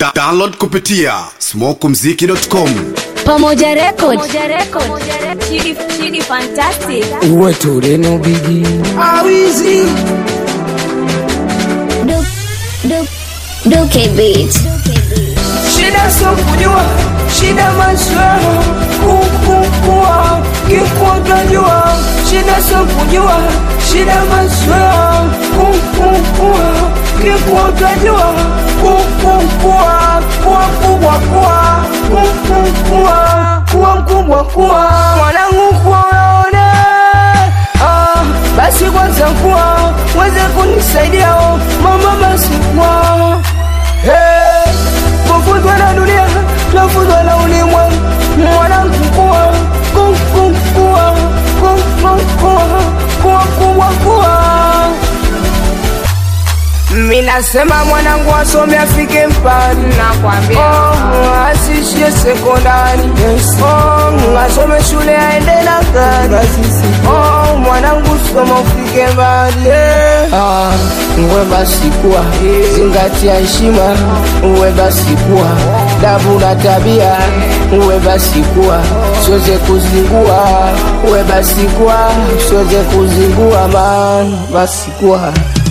Da download kupitia smokumziki.com. Pamoja Record. Chidi, Chidi Fantastic. uwe tureno bigi awizi Duke, Duke, Duke Beat. shida sio kujua shida maswala kukukua kikutajua shida sio kujua shida maswala kukukua kikutajua kukukua kuwa mkubwa kuwa kukukua kuwa mkubwa kuwa mwanangu kuwa unaona ah, basi kwanza kuwa weze kunisaidia oh, mama basi kuwa Hey, kufuzwa na dunia tafuzwa na ulimwengu mwanangu kuwa kuwa kuwa kuwa kuwa minasema mwanangu asome afike mbali nakwambia oh, asishie sekondari yes. oh, asome shule aende na gari oh, mwanangu soma ufike mbali yeah. ah, uwe basi kuwa zingatia heshima uwe basi kuwa dabu na tabia uwe basi kuwa siweze kuzingua uwe basi kuwa siweze kuzingua man basi kuwa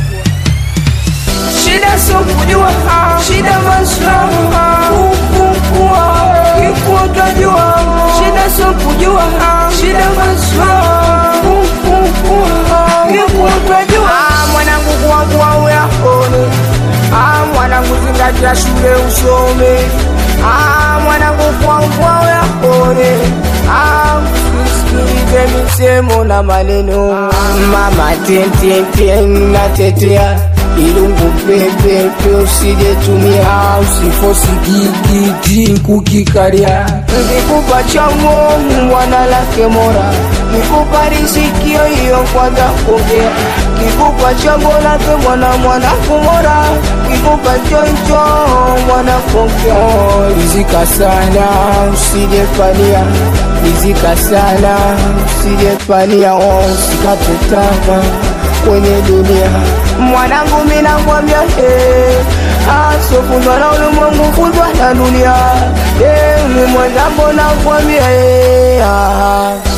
shida sio kujua shida maslaha kukua kikutajua shida sio kujua shida maslaha kukua kikutajua mwanangu kuangua uyakone Ah, mwanangu zingatia shule usome Ah, mwanangu kuangua uyakone Ah, usisikilize misemo na maneno mama tententen natetea ilungu pepepe usijetumia usifosi gigigi kukikaria Nikupa chango mwana lake mora Nikupa rizikio hiyo kwanza kuongea Kikupa chango lake mwana mwana kumora Kikupa choncho mwana kuongea Oh, rizika sana usijefania rizika sana usijefania oh, usikate tamaa kwenye dunia Mwanangu mina kwambia he Asofundwa na ulimwengu fundwa na dunia He, mi mwenzangu nakwambia he ah.